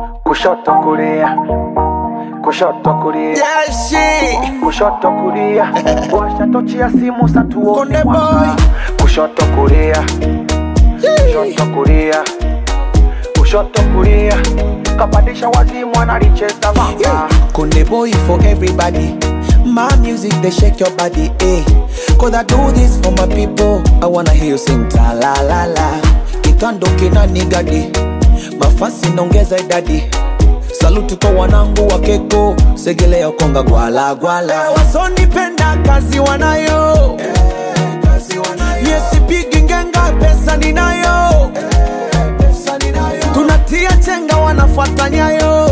kushoto kulia kushoto kulia Yeah, shit. kushoto kulia washa tochi ya simu satuone Konde mwanga kushoto kulia kushoto kulia kushoto kulia kapandisha wazimu analicheza vanga Konde boy for everybody. My music they shake your body, eh? Cause I do this for my people. I wanna hear you sing ta la la la. Kitando kina nigadi, mafasi naongeza idadi. Saluti kwa wanangu wa keko, segelea konga gwala gwala. Wasonipenda kazi wanayo, yesipigi ngenga pesa ninayo. Tunatia chenga wanafuata nyayo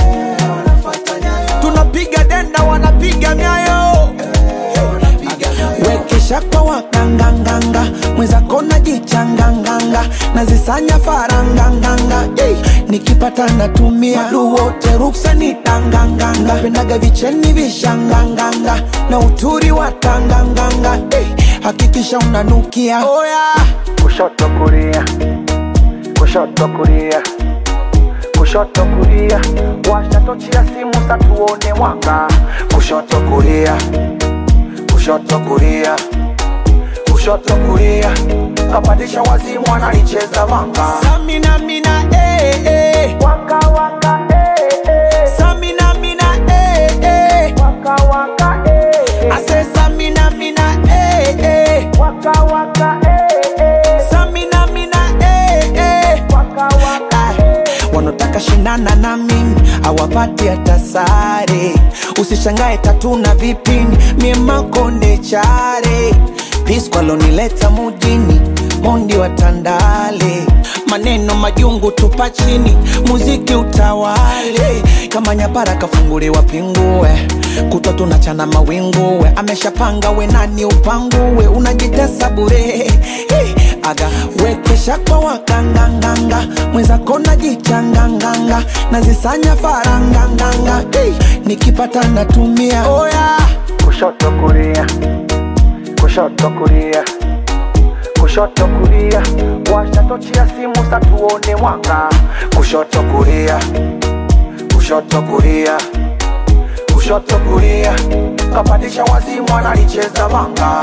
tunapiga denda wanapiga myayo wekesha kwa wakanganganga mwenzako najichanganganga nazisanya faranganganga hey. nikipata natumia madu wote ruksa ni tanganganga pendaga vicheni vishanganganga na uturi wa tanganganga hey. hakikisha unanukia oh, yeah. kushoto kulia kushoto kulia kushoto kulia washa tochi ya simu satuone mwanga kushoto kulia kushoto kulia kushoto kulia kapandisha wazimu analicheza vanga Samina mina eh eh waka waka eh, eh. Samina mina eh eh waka waka eh, I say Samina mina eh eh waka waka eh, eh. Samina mina eh eh waka waka Ay, wanotaka shinana na mimi hawapati hata sare usishangae tatu na vipini miemakonde chare piskwalonileta mujini mondi wa tandale maneno majungu tupa chini muziki utawale kama nyapara kafunguliwa pingue kutwa tunachana mawinguwe ameshapanga we nani upanguwe unajitesa bure hey, aga wekesha kwa wakanganganga mwenzako najichanganganga nazisanya faranganganga hey, nikipata natumia oh, yeah. kushoto kulia kushoto kulia kushoto kulia washa tochi ya simu satuone mwanga kushoto kulia kushoto kulia kushoto kulia kapandisha wazimu analicheza vanga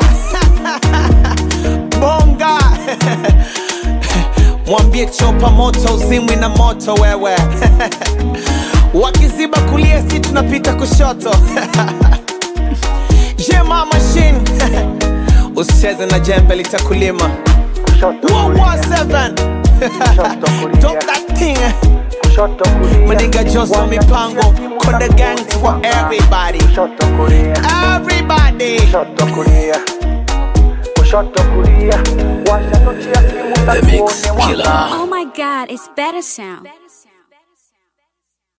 bonga mwambie chopa moto uzimwi na moto wewe wakiziba kulia si tunapita kushoto jema machine usicheze na jembe litakulima kushoto kulia 117 kushoto Drop kulia that thing kushoto kulia Maniga Joso Washa mipango tochi ya simu Konde satuone gang for mwanga. everybody kushoto kulia Everybody kushoto kulia kushoto kulia washa tochi ya simu The Mix satuone mwanga Killer. Oh my god, it's better sound.